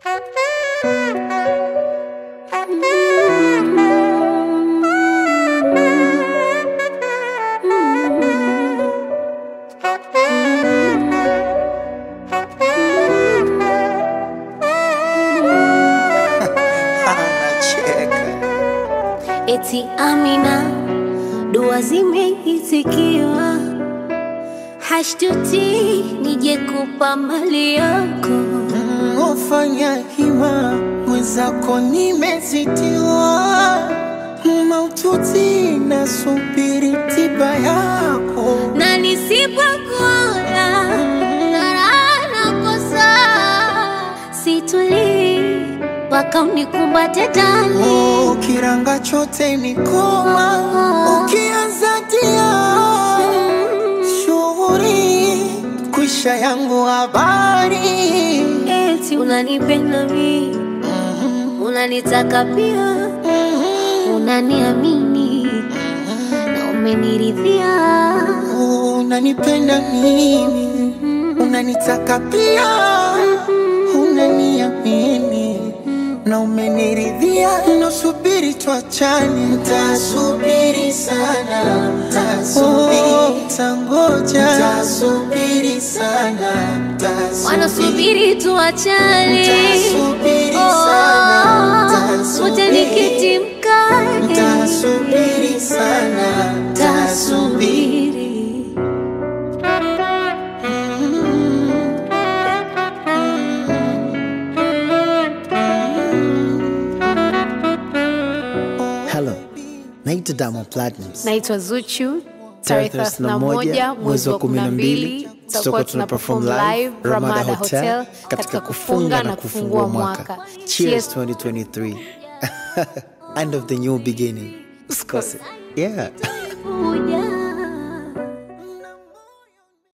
Eti Amina, dua zimeitikiwa, hashtuti nije kupa mali yako. Ufanya hima mwenzako, nimezitiwa maututi, nasubiri tiba yako. na nisipokuona raha nakosa, situlii mpaka unikumbate ndani. Oh, kiranga chote ni koma, ukianza tia shughuri kwisha yangu habari Eti unanipenda mi, unanitaka pia, unaniamini na umeniridhia. unanipenda mimi, unanitaka pia, unaniamini na umeniridhia. Nasubiri tuachane, ntasubiri sana, ntasubiri, tangoja, ntasubiri sana, ntasubiri Wanasubiri tuachane, Nitasubiri sana, nitasubiri. wote nikiti mkae, Ntasubiri sana, ntasubiri tasubiri. Hello, naitwa Diamond Platnumz. naitwa Zuchu. Tarehe Tarehe 31 mwezi wa 12 tutakuwa tuna perform live Ramada Hotel katika kufunga na kufungua mwaka. Cheers 2023. End of the new beginning. Usikose. Yeah. Kuja